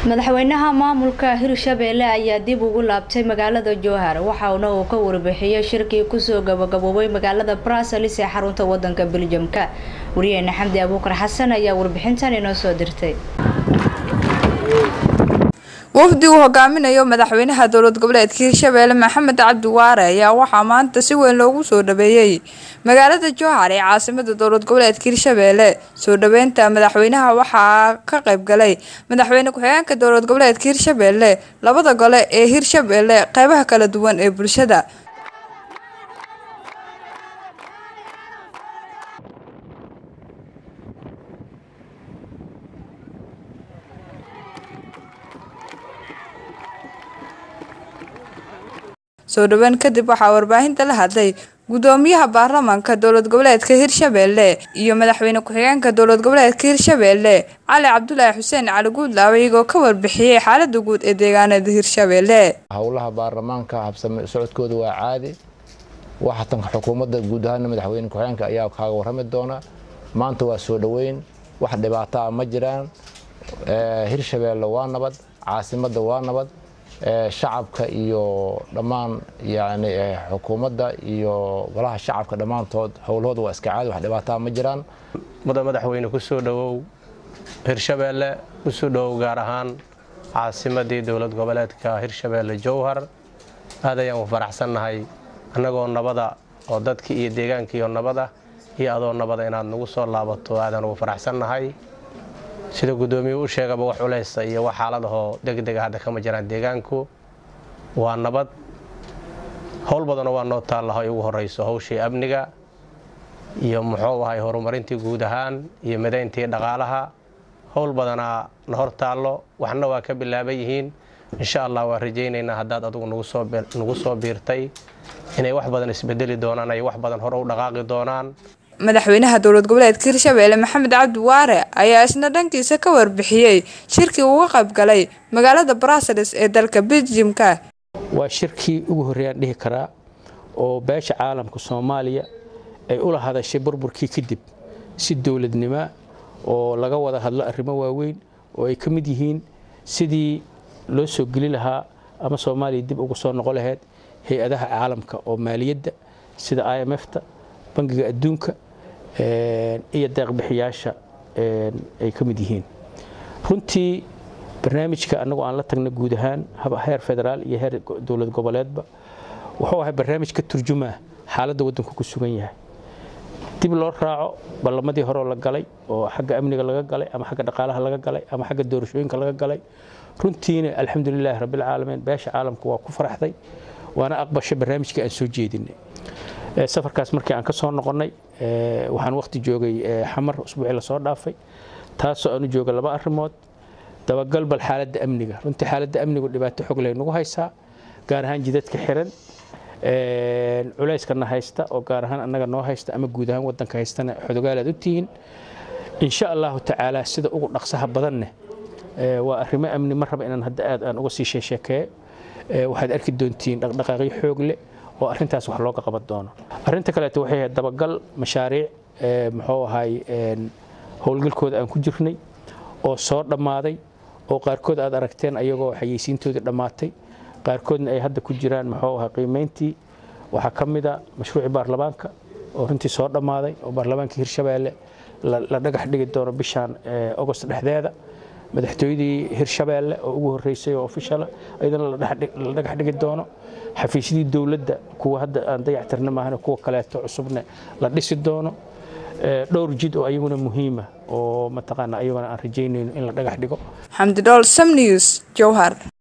madaxweynaha maamulka hirshabeelle ayaa dib ugu laabtay magaalada jowhar waxauna uu ka warbixiyey shirkii kusoo gabagaboobay magaalada bruselis ee xarunta wadanka beljamka wariyeena xamdi abuukar xasan ayaa warbixintan inoo soo dirtay wafdi uu hogaaminayo madaxweynaha dowlad goboleedka hirshabeelle maxamed cabdi waare ayaa waxaa maanta si weyn loogu soo dhaweeyey magaalada jowhar ee caasimada dowlad goboleedka hirshabeelle soo dhaweynta madaxweynaha waxaa ka qayb galay madaxweyne ku-xigeenka dowlad goboleedka hirshabeelle labada gole ee hirshabeelle qeybaha kala duwan ee bulshada soo dhawaan kadib waxaa warbaahinta la hadlay gudoomiyaha baarlamaanka dowlad goboleedka hirshabeelle iyo madaxweyne ku-xigeenka dowlad goboleedka hirshabeelle cali cabdulaahi xuseen cali guudlaawe iyagoo ka warbixiyey xaalada guud ee deegaanada hirshabeelle howlaha baarlamaanka habsame socodkooda waa caadi waxatan xukuumadda guud ahaana madaxweyne ku-xigeenka ayaa kaaga warrami doona maanta waa soo dhoweyn wax dhibaato ah ma jiraan hirshabeelle waa nabad caasimadda waa nabad shacabka iyo dhammaan yani xukuumadda iyo golaha shacabka dhammaantood howlahooda waa iska caadi wax dhibaataa ma jiraan mudan madaxweyne ku soo dhowow hirshabeelle ku soo dhowow gaar ahaan caasimadii dowlad goboleedka hirshabeelle jowhar aad ayaan u faraxsannahay annagoo nabada oo dadkii iyo deegaankiiyo nabada iyo adoo nabada inaad nagu soo laabato aadaan ugu faraxsannahay sida gudoomiyuu u sheegaba wax culeysa iyo wax xaaladahoo degdega hadda kama jiraan deegaanku waa nabad howl badanoo waa noo taallaha ay ugu horeyso hawshii amniga iyo muxuu ahay horumarintii guud ahaan iyo midayntii dhaqaalaha howl badanaa na hor taallo waxna waa ka bilaaban yihiin insha allah waan rajaynaynaa haddaad adugu nagu soo biirtay inay wax badan isbedeli doonaan ay wax badan hore u dhaqaaqi doonaan madaxweynaha dowlad goboleedka hirshabeelle maxamed cabdi waare ayaa isna dhankiisa ka warbixiyey shirkii uga qayb galay magaalada bruseles ee dalka beljimka waa shirkii ugu horreeyaan dhihi karaa oo beesha caalamka soomaaliya ay ula hadashay burburkii kadib si dowladnimo oo laga wada hadlo arrimo waaweyn oo ay ka mid yihiin sidii loo soo geli lahaa ama soomaaliya dib ugu soo noqon lahayd hay-adaha caalamka oo maaliyadda sida i m f-ta bangiga adduunka iyo deeqbixiyaasha ay ka mid yihiin runtii barnaamijka annagu aan la tagna guud ahaan heer federaal iyo heer dowlad goboleedba wuxuu ahay barnaamij ka turjumaa xaaladda waddanku ku sugan yahay dib loo raaco ballamadii horeo la galay oo xagga amniga laga galay ama xagga dhaqaalaha laga galay ama xagga doorashooyinka laga galay runtiina alxamdulilaahi rabbilcaalamiin beesha caalamku waa ku faraxday waana aqbashay barnaamijkii aan soo jeedinay safarkaas markii aan ka soo noqonnay waxaan waqti joogay xamar usbuucii lasoo dhaafay taasoo aan u jooga laba arrimood dabagal bal xaaladda amniga runtii xaaladda amnigu dhibaato xog lay nagu haysaa gaar ahaan jidadka xiran culayskana haysta oo gaar ahaan annaga noo haysta ama guud ahaan waddanka haystana xodogaalaad u tihiin insha allahu tacaala sida ugu dhaqsaha badanne waa arrimo amni ma raba inaan hadda aad aan uga sii sheesheekeeyo waxaad arki doontiin dhaqdhaqaaqyo xoog leh oo arrintaas wax looga qaban doono arrinta kaleeto waxay ahayd dabagal mashaariic muxuu ahay howlgalkooda aan ku jirnay oo soo dhammaaday oo qaarkood aad aragteen ayagoo xayeysiintoodii dhammaatay qaarkoodna ay hadda ku jiraan muxuu ahay qiimayntii waxaa ka mid a mashruucii baarlamaanka oo runtii soo dhammaaday oo baarlamaanka hirshabeelle la dhagax dhigi doono bishaan ogost dhexdeeda madaxtooyadii hirshabeelle oo ugu horreysay oo ofishala iyadana la dhagax dhigi doono xafiisyadii dowladda kuwa hadda aan dayactirna maahane kuwa kaleeto cusubne la dhisi doono dhowr jid oo ayaguna muhiima oo mataqaana ayaguna aan rajaynayno in la dhagax dhigo xamdi dhool sam news jowhar